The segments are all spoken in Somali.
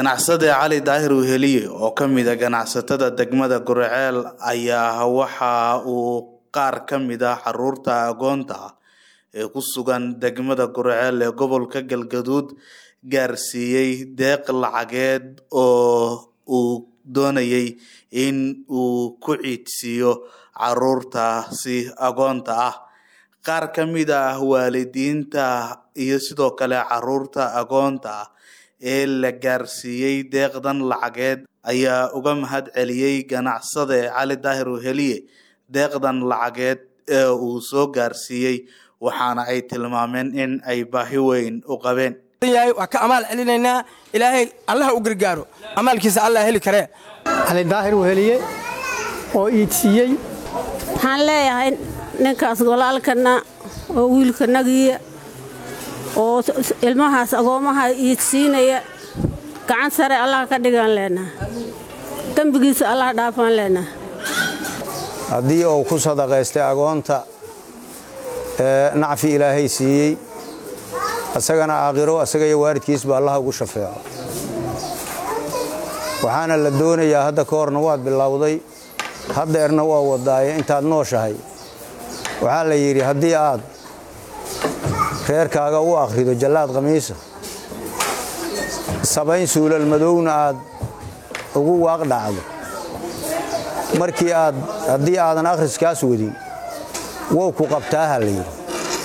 ganacsade cali daahir weheliye oo ka mid a ganacsatada degmada guriceel ayaa waxa uu qaar ka mid ah caruurta agoonta ah ee ku sugan degmada guriceel ee gobolka galgaduud gaarsiiyey deeq lacageed oo uu doonayay in uu ku ciidsiiyo caruurtaasi agoonta ah qaar ka mid ah waalidiinta iyo sidoo kale caruurta agoonta ah ee la gaarsiiyey deeqdan lacageed ayaa uga mahad celiyey ganacsade cali daahir weheliye deeqdan lacageed ee uu soo gaarsiiyey waxaana ay tilmaameen in ay baahi weyn u qabeen waa ka amaal celinaynaa ilaahay allaha u gargaaro amaalkiisa allah heli karee cali daahir weheliye oo iidsiiyey waxaan leeyahay ninkaas walaalkana oo wiilkanagiiya oo ilmahaas agoomaha iidsiinaya gacan sare allah ka dhigaan leenaha dembigiisa allah dhaafaan leenaha haddii uu ku sadaqaystay agoonta ee nacfi ilaahay siiyey asagana aakhiro asaga iyo waalidkiisba allaha ugu shafeeco waxaana la doonayaa hadda ka horna waad bilowday haddeerna waa wadaaye intaad nooshahay waxaa la yidhi haddii aad reerkaaga u akhrido jallaad khamiisa sabayn suulal madowna aad ugu waaq dhacdo markii aad haddii aadan akhriskaas wadin wow ku qabtaaha la yidhi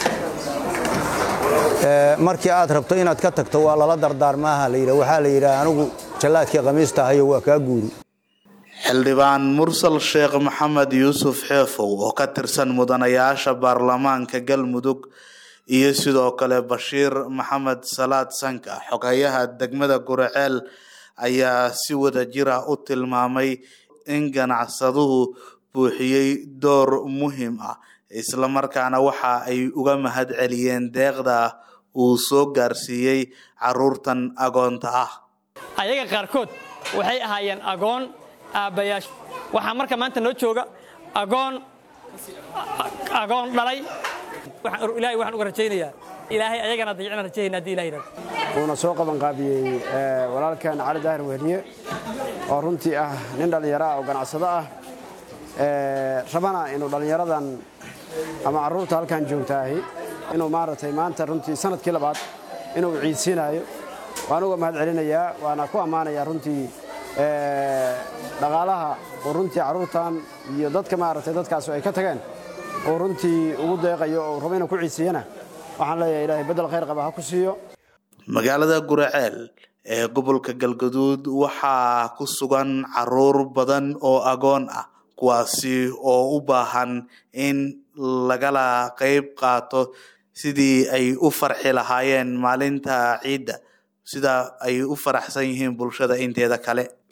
markii aad rabto inaad ka tagto waa lala dardaarmaaha la yidhi waxaa la yidhaha anigu jallaadkii khamiista ahayo waa kaa guuri xildhibaan mursal sheekh maxamed yuusuf xeefow oo ka tirsan mudanayaasha baarlamaanka galmudug iyo sidoo kale bashiir maxamed salaad sanka xogayaha degmada guriceel ayaa si wada jira u tilmaamay in ganacsaduhu buuxiyey door muhiim ah islamarkaana waxa ay uga mahad celiyeen deeqda uu soo gaarsiiyey caruurtan agoonta ah ayaga qaarkood waxay ahaayeen agoon aabbayaasha waxaa marka maanta noo jooga agoon agoon dhalay ilahay waxaan uga rajaynayaa ilaahay ayagana dayicna rajayayna hadii ilahay yidhahdo wuuna soo qabanqaabiyey walaalkan cali daahir wehliye oo runtii ah nin dhallinyaro ah oo ganacsado ah rabana inuu dhallinyaradan ama carruurta halkan joogtaahi inuu maaragtay maanta runtii sanadkii labaad inuu ciidsiinaayo waan uga mahad celinayaa waana ku ammaanayaa runtii dhaqaalaha oo runtii carruurtan iyo dadka maaragtay dadkaas ay ka tageen oo runtii ugu deeqayo oo rabo inuu ku ciidsiiyana waxaan leeyahay ilaahay beddel khayr qaba ha ku siiyo magaalada guriceel ee gobolka galgaduud waxaa ku sugan caruur badan oo agoon ah kuwaasi oo u baahan in lagala qayb qaato sidii ay u farxi lahaayeen maalinta ciidda sida ay u faraxsan yihiin bulshada inteeda kale